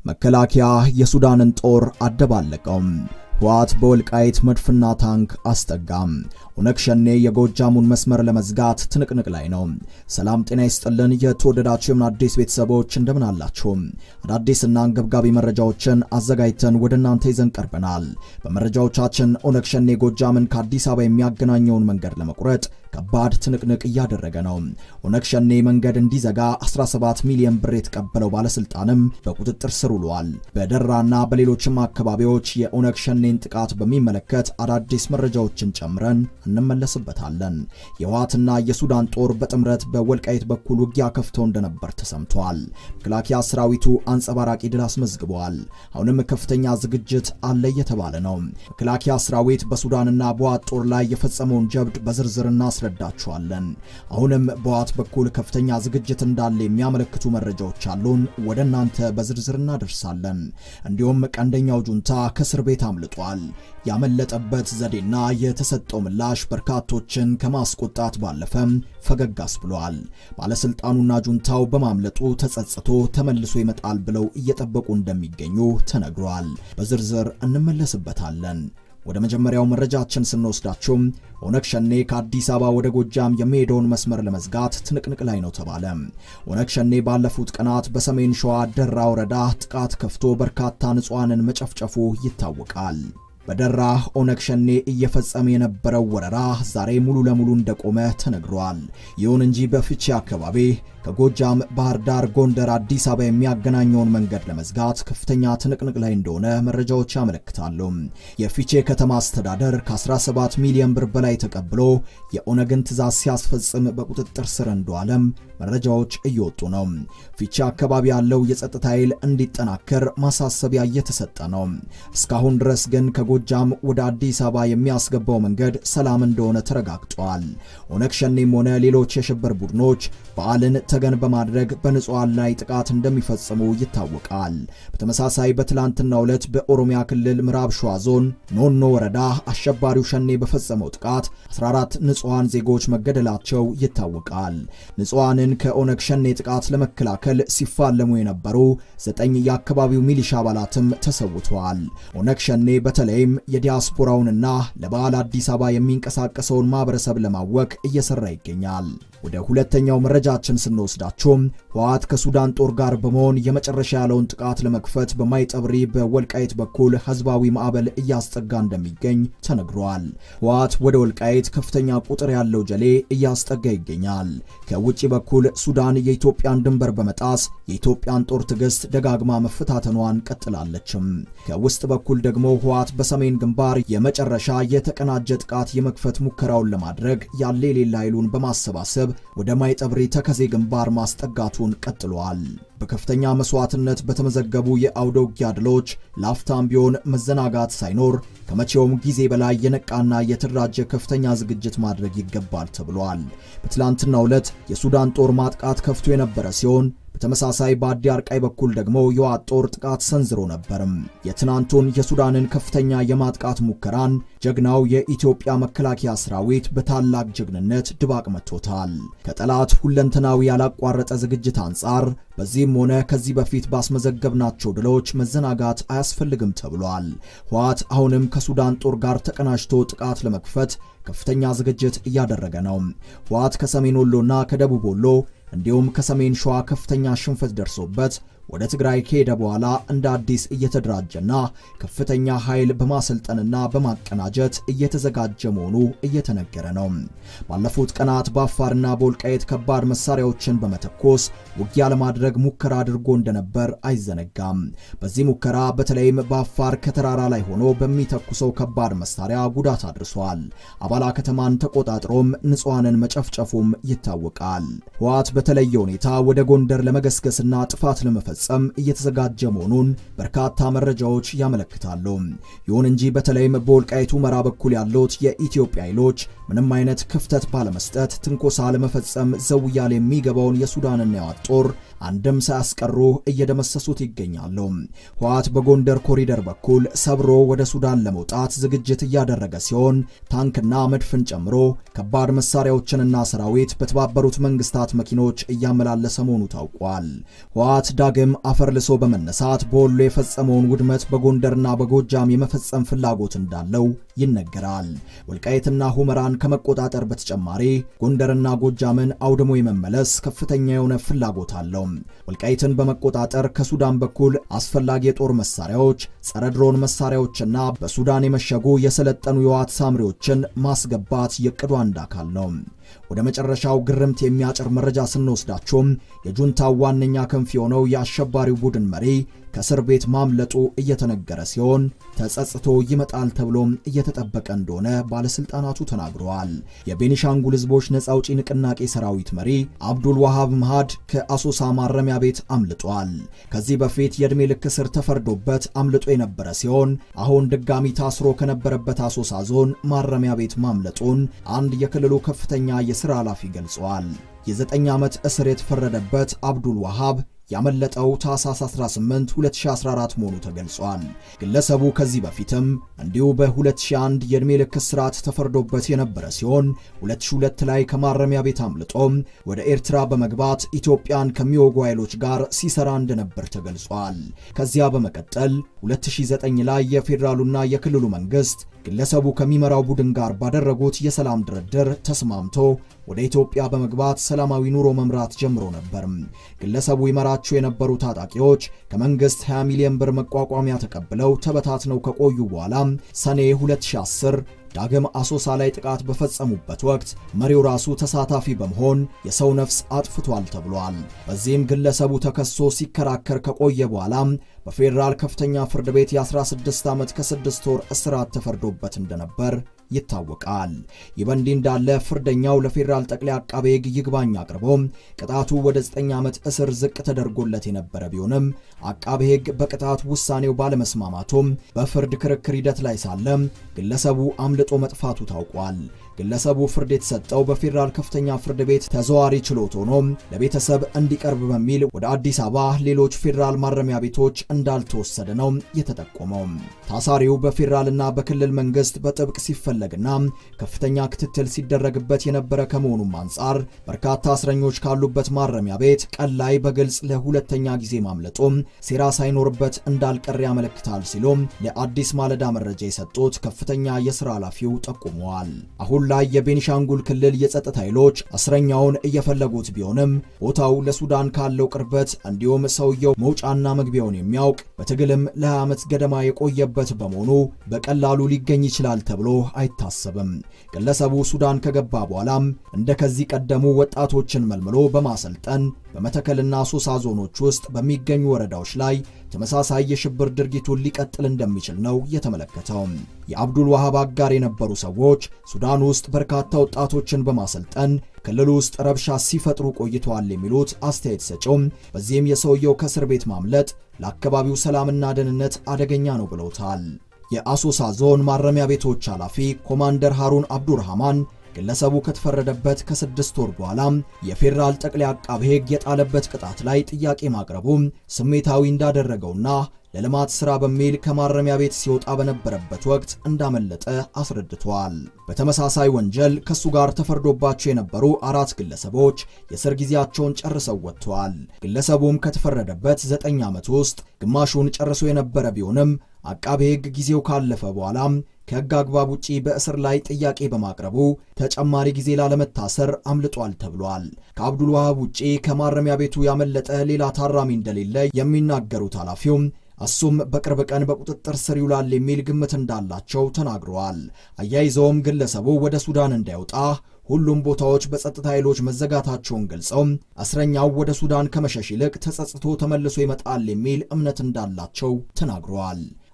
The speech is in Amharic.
መከላከያ የሱዳንን ጦር አደባለቀው። ህወሓት በወልቃይት መድፍና ታንክ አስጠጋም። ኦነግ ሸኔ የጎጃሙን መስመር ለመዝጋት ትንቅንቅ ላይ ነው። ሰላም ጤና ይስጥልን። የተወደዳችሁ የምን አዲስ ቤተሰቦች እንደምን አላችሁ? አዳዲስና አንገብጋቢ መረጃዎችን አዘጋጅተን ወደ እናንተ ይዘን ቀርበናል። በመረጃዎቻችን ኦነግ ሸኔ ጎጃምን ከአዲስ አበባ የሚያገናኘውን መንገድ ለመቁረጥ ከባድ ትንቅንቅ እያደረገ ነው። ኦነግ ሸኔ መንገድ እንዲዘጋ 17 ሚሊዮን ብር የተቀበለው ባለስልጣንም በቁጥጥር ስር ውሏል። በደራና በሌሎችም አካባቢዎች የኦነግ ሸኔን ጥቃት በሚመለከት አዳዲስ መረጃዎችን ጨምረን እንመለስበታለን። የህወሓትና የሱዳን ጦር በጥምረት በወልቃይት በኩል ውጊያ ከፍተው እንደነበር ተሰምቷል። መከላከያ ሰራዊቱ አንጸባራቂ ድል አስመዝግቧል። አሁንም ከፍተኛ ዝግጅት አለ እየተባለ ነው። መከላከያ ሰራዊት በሱዳንና በህወሓት ጦር ላይ የፈጸመውን ጀብድ በዝርዝር እናስረዳችኋለን። አሁንም በህወሓት በኩል ከፍተኛ ዝግጅት እንዳለ የሚያመለክቱ መረጃዎች አሉን፣ ወደ እናንተ በዝርዝር እናደርሳለን። እንዲሁም ቀንደኛው ጁንታ ከእስር ቤት አምልጧል። ያመለጠበት ዘዴና የተሰጠው ምላሽ በርካቶችን ከማስቆጣት ባለፈም ፈገግ አስብሏል። ባለስልጣኑና ጁንታው በማምለጡ ተጸጽቶ ተመልሶ ይመጣል ብለው እየጠበቁ እንደሚገኙ ተነግሯል። በዝርዝር እንመለስበታለን። ወደ መጀመሪያው መረጃችን ስንወስዳችሁም ኦነግ ሸኔ ከአዲስ አበባ ወደ ጎጃም የሚሄደውን መስመር ለመዝጋት ትንቅንቅ ላይ ነው ተባለ። ኦነግ ሸኔ ባለፉት ቀናት በሰሜን ሸዋ ደራ ወረዳ ጥቃት ከፍቶ በርካታ ንጹሐንን መጨፍጨፉ ይታወቃል። በደራ ኦነግ ሸኔ እየፈጸመ የነበረው ወረራ ዛሬ ሙሉ ለሙሉ እንደቆመ ተነግሯል። ይሁን እንጂ በፍቼ አካባቢ ከጎጃም ባህር ዳር፣ ጎንደር፣ አዲስ አበባ የሚያገናኘውን መንገድ ለመዝጋት ከፍተኛ ትንቅንቅ ላይ እንደሆነ መረጃዎች ያመለክታሉ። የፊቼ ከተማ አስተዳደር ከ17 ሚሊዮን ብር በላይ ተቀብሎ የኦነግን ትዕዛዝ ሲያስፈጽም በቁጥጥር ስር እንደዋለም መረጃዎች እየወጡ ነው። ፊቼ አካባቢ ያለው የጸጥታ ኃይል እንዲጠናከር ማሳሰቢያ እየተሰጠ ነው። እስካሁን ድረስ ግን ከጎጃም ወደ አዲስ አበባ የሚያስገባው መንገድ ሰላም እንደሆነ ተረጋግጧል። ኦነግ ሸኔም ሆነ ሌሎች የሽብር ቡድኖች በዓልን ተገን በማድረግ በንጹሐን ላይ ጥቃት እንደሚፈጽሙ ይታወቃል። በተመሳሳይ በትላንትናው ዕለት በኦሮሚያ ክልል ምዕራብ ሸዋ ዞን ኖኖ ወረዳ አሸባሪው ሸኔ በፈጸመው ጥቃት 14 ንጹሐን ዜጎች መገደላቸው ይታወቃል። ንጹሐንን ከኦነግ ሸኔ ጥቃት ለመከላከል ሲፋለሙ የነበሩ ዘጠኝ የአካባቢው ሚሊሻ አባላትም ተሰውተዋል። ኦነግ ሸኔ በተለይም የዲያስፖራውንና ለበዓል አዲስ አበባ የሚንቀሳቀሰውን ማህበረሰብ ለማወክ እየሰራ ይገኛል። ወደ ሁለተኛው መረጃችን ስንወስዳቸውም ህወሓት ከሱዳን ጦር ጋር በመሆን የመጨረሻ ያለውን ጥቃት ለመክፈት በማይጠብሪ በወልቃይት በኩል ህዝባዊ ማዕበል እያስጠጋ እንደሚገኝ ተነግሯል። ህወሓት ወደ ወልቃይት ከፍተኛ ቁጥር ያለው ጀሌ እያስጠጋ ይገኛል። ከውጭ በኩል ሱዳን የኢትዮጵያን ድንበር በመጣስ የኢትዮጵያን ጦር ትዕግስት ደጋግማ መፈታተኗን ቀጥላለችም። ከውስጥ በኩል ደግሞ ህወሓት በሰሜን ግንባር የመጨረሻ የተቀናጀ ጥቃት የመክፈት ሙከራውን ለማድረግ ያለ የሌለ ኃይሉን በማሰባሰብ ወደ ማይጠብሪ ተከዜ ግንባር ማስጠጋቱን ቀጥሏል። በከፍተኛ መስዋዕትነት በተመዘገቡ የአውደ ውጊያ ድሎች ላፍታም ቢሆን መዘናጋት ሳይኖር ከመቼውም ጊዜ በላይ የነቃና የተደራጀ ከፍተኛ ዝግጅት ማድረግ ይገባል ተብሏል። በትላንትናው ዕለት የሱዳን ጦር ማጥቃት ከፍቶ የነበረ ሲሆን በተመሳሳይ በአዲ አርቃይ በኩል ደግሞ የህወሓት ጦር ጥቃት ሰንዝሮ ነበርም። የትናንቱን የሱዳንን ከፍተኛ የማጥቃት ሙከራን ጀግናው የኢትዮጵያ መከላከያ ሰራዊት በታላቅ ጀግንነት ድባቅ መቶታል። ከጠላት ሁለንተናዊ ያላቋረጠ ዝግጅት አንጻር በዚህም ሆነ ከዚህ በፊት ባስመዘገብናቸው ድሎች መዘናጋት አያስፈልግም ተብሏል። ህወሓት አሁንም ከሱዳን ጦር ጋር ተቀናጅቶ ጥቃት ለመክፈት ከፍተኛ ዝግጅት እያደረገ ነው። ህወሓት ከሰሜን ወሎና ከደቡብ ወሎ እንዲሁም ከሰሜን ሸዋ ከፍተኛ ሽንፈት ደርሶበት ወደ ትግራይ ከሄደ በኋላ እንደ አዲስ እየተደራጀና ከፍተኛ ኃይል በማሰልጠንና በማቀናጀት እየተዘጋጀ መሆኑ እየተነገረ ነው። ባለፉት ቀናት በአፋርና በወልቃይት ከባድ መሳሪያዎችን በመተኮስ ውጊያ ለማድረግ ሙከራ አድርጎ እንደነበር አይዘነጋም። በዚህ ሙከራ በተለይም በአፋር ከተራራ ላይ ሆኖ በሚተኩሰው ከባድ መሳሪያ ጉዳት አድርሷል። አባላ ከተማን ተቆጣጥሮም ንጹሐንን መጨፍጨፉም ይታወቃል። ህወሓት በተለየ ሁኔታ ወደ ጎንደር ለመገስገስና ጥፋት ለመፈጸም እየተዘጋጀ መሆኑን በርካታ መረጃዎች ያመለክታሉ። ይሁን እንጂ በተለይም በወልቃይቱ መራ በኩል ያሉት የኢትዮጵያ ኃይሎች ምንም አይነት ክፍተት ባለመስጠት ትንኮሳ ለመፈጸም ዘው እያለ የሚገባውን የሱዳንና የህወሓት ጦር አንድም ሳያስቀሩ እየደመሰሱት ይገኛሉ። ህወሓት በጎንደር ኮሪደር በኩል ሰብሮ ወደ ሱዳን ለመውጣት ዝግጅት እያደረገ ሲሆን ታንክና መድፍን ጨምሮ ከባድ መሳሪያዎችንና ሰራዊት በተባበሩት መንግስታት መኪኖች እያመላለሰ መሆኑ ታውቋል። ህወሓት ዳግም በተለይም አፈር ልሶ በመነሳት በወሎ የፈጸመውን ውድመት በጎንደርና በጎጃም የመፈጸም ፍላጎት እንዳለው ይነገራል። ወልቃይትና ሁመራን ከመቆጣጠር በተጨማሪ ጎንደርና ጎጃምን አውድሞ የመመለስ ከፍተኛ የሆነ ፍላጎት አለው። ወልቃይትን በመቆጣጠር ከሱዳን በኩል አስፈላጊ የጦር መሳሪያዎች፣ ጸረ ድሮን መሳሪያዎችና በሱዳን የመሸጉ የሰለጠኑ የዋት ሳምሪዎችን ማስገባት የቅዱ አንድ አካል ነው። ወደ መጨረሻው ግርምት የሚያጭር መረጃ ስንወስዳቸውም የጁንታው ዋነኛ ክንፍ የሆነው የአሸባሪው ቡድን መሪ ከእስር ቤት ማምለጡ እየተነገረ ሲሆን ተጸጽቶ ይመጣል ተብሎም እየተጠበቀ እንደሆነ ባለስልጣናቱ ተናግረዋል። የቤኒሻንጉል ሕዝቦች ነጻ አውጪ ንቅናቄ ሰራዊት መሪ አብዱል ዋሃብ መሃድ ከአሶሳ ማረሚያ ቤት አምልጧል። ከዚህ በፊት የዕድሜ ልክ እስር ተፈርዶበት አምልጦ የነበረ ሲሆን አሁን ድጋሚ ታስሮ ከነበረበት አሶሳ ዞን ማረሚያ ቤት ማምለጡን አንድ የክልሉ ከፍተኛ የሥራ ኃላፊ ገልጸዋል። የዘጠኝ ዓመት እስር የተፈረደበት አብዱል ዋሃብ ያመለጠው ታህሳስ 18 2014 መሆኑ ተገልጿል። ግለሰቡ ከዚህ በፊትም እንዲሁ በ2001 የዕድሜ ልክ እስራት ተፈርዶበት የነበረ ሲሆን 2002 ላይ ከማረሚያ ቤት አምልጦም ወደ ኤርትራ በመግባት ኢትዮጵያን ከሚወጉ ኃይሎች ጋር ሲሰራ እንደነበር ተገልጿል። ከዚያ በመቀጠል 2009 ላይ የፌዴራሉና የክልሉ መንግስት ግለሰቡ ከሚመራው ቡድን ጋር ባደረጉት የሰላም ድርድር ተስማምቶ ወደ ኢትዮጵያ በመግባት ሰላማዊ ኑሮ መምራት ጀምሮ ነበር። ግለሰቡ ይመራቸው የነበሩ ታጣቂዎች ከመንግስት 20 ሚሊዮን ብር መቋቋሚያ ተቀብለው ተበታትነው ከቆዩ በኋላ ሰኔ 2010 ዳግም አሶሳ ላይ ጥቃት በፈጸሙበት ወቅት መሪው ራሱ ተሳታፊ በመሆን የሰው ነፍስ አጥፍቷል ተብሏል። በዚህም ግለሰቡ ተከሶ ሲከራከር ከቆየ በኋላ በፌዴራል ከፍተኛ ፍርድ ቤት የ16 ዓመት ከስድስት ወር እስራት ተፈርዶበት እንደነበር ይታወቃል። ይህ በእንዲህ እንዳለ ፍርደኛው ለፌዴራል ጠቅላይ አቃቤ ሕግ ይግባኝ አቅርቦ ቅጣቱ ወደ 9 ዓመት እስር ዝቅ ተደርጎለት የነበረ ቢሆንም አቃቤ ሕግ በቅጣት ውሳኔው ባለመስማማቱም በፍርድ ክርክር ሂደት ላይ ሳለ ግለሰቡ አምልጦ መጥፋቱ ታውቋል። ግለሰቡ ፍርድ የተሰጠው በፌዴራል ከፍተኛ ፍርድ ቤት ተዘዋሪ ችሎት ሆኖ ለቤተሰብ እንዲቀርብ በሚል ወደ አዲስ አበባ ሌሎች ፌዴራል ማረሚያ ቤቶች እንዳልተወሰደ ነው የተጠቆመው። ታሳሪው በፌዴራልና በክልል መንግስት በጥብቅ ሲፈለግና ከፍተኛ ክትትል ሲደረግበት የነበረ ከመሆኑም አንጻር በርካታ እስረኞች ካሉበት ማረሚያ ቤት ቀን ላይ በግልጽ ለሁለተኛ ጊዜ ማምለጡ ሴራ ሳይኖርበት እንዳልቀር ያመለክታል ሲሉም ለአዲስ ማለዳ መረጃ የሰጡት ከፍተኛ የስራ ኃላፊው ጠቁመዋል። አሁን ላይ የቤኒሻንጉል ክልል የጸጥታ ኃይሎች እስረኛውን እየፈለጉት ቢሆንም ቦታው ለሱዳን ካለው ቅርበት እንዲሁም ሰውየው መውጫና መግቢያውን የሚያውቅ በትግልም ለ20 ዓመት ገደማ የቆየበት በመሆኑ በቀላሉ ሊገኝ ይችላል ተብሎ አይታሰብም። ግለሰቡ ሱዳን ከገባ በኋላም እንደ ከዚህ ቀደሙ ወጣቶችን መልምሎ በማሰልጠን በመተከልና ሶሳ ዞኖች ውስጥ በሚገኙ ወረዳዎች ላይ ተመሳሳይ የሽብር ድርጊቱን ሊቀጥል እንደሚችል ነው የተመለከተው። የአብዱል ዋሃብ አጋር የነበሩ ሰዎች ሱዳን ውስጥ በርካታ ወጣቶችን በማሰልጠን ክልል ውስጥ ረብሻ ሲፈጥሩ ቆይተዋል የሚሉት አስተያየት ሰጪውም በዚህም የሰውየው ከእስር ቤት ማምለጥ ለአካባቢው ሰላምና ደህንነት አደገኛ ነው ብለውታል። የአሶሳ ዞን ማረሚያ ቤቶች ኃላፊ ኮማንደር ሃሩን አብዱርሃማን ግለሰቡ ከተፈረደበት ከስድስት ወር በኋላ የፌዴራል ጠቅላይ አቃቤ ሕግ የጣለበት ቅጣት ላይ ጥያቄ ማቅረቡ ስሜታዊ እንዳደረገውና ለልማት ሥራ በሚል ከማረሚያ ቤት ሲወጣ በነበረበት ወቅት እንዳመለጠ አስረድቷል። በተመሳሳይ ወንጀል ከሱ ጋር ተፈርዶባቸው የነበሩ አራት ግለሰቦች የእስር ጊዜያቸውን ጨርሰው ወጥተዋል። ግለሰቡም ከተፈረደበት ዘጠኝ ዓመት ውስጥ ግማሹን ጨርሶ የነበረ ቢሆንም አቃቤ ሕግ ጊዜው ካለፈ በኋላ ከሕግ አግባብ ውጪ በእስር ላይ ጥያቄ በማቅረቡ ተጨማሪ ጊዜ ላለመታሰር አምልጧል ተብሏል። ከአብዱል ዋሃብ ውጪ ከማረሚያ ቤቱ ያመለጠ ሌላ ታራሚ እንደሌለ የሚናገሩት ኃላፊውም እሱም በቅርብ ቀን በቁጥጥር ስር ይውላል የሚል ግምት እንዳላቸው ተናግረዋል። አያይዘውም ግለሰቡ ወደ ሱዳን እንዳይወጣ ሁሉም ቦታዎች በጸጥታ ኃይሎች መዘጋታቸውን ገልጸው እስረኛው ወደ ሱዳን ከመሸሽ ይልቅ ተጸጽቶ ተመልሶ ይመጣል የሚል እምነት እንዳላቸው ተናግረዋል።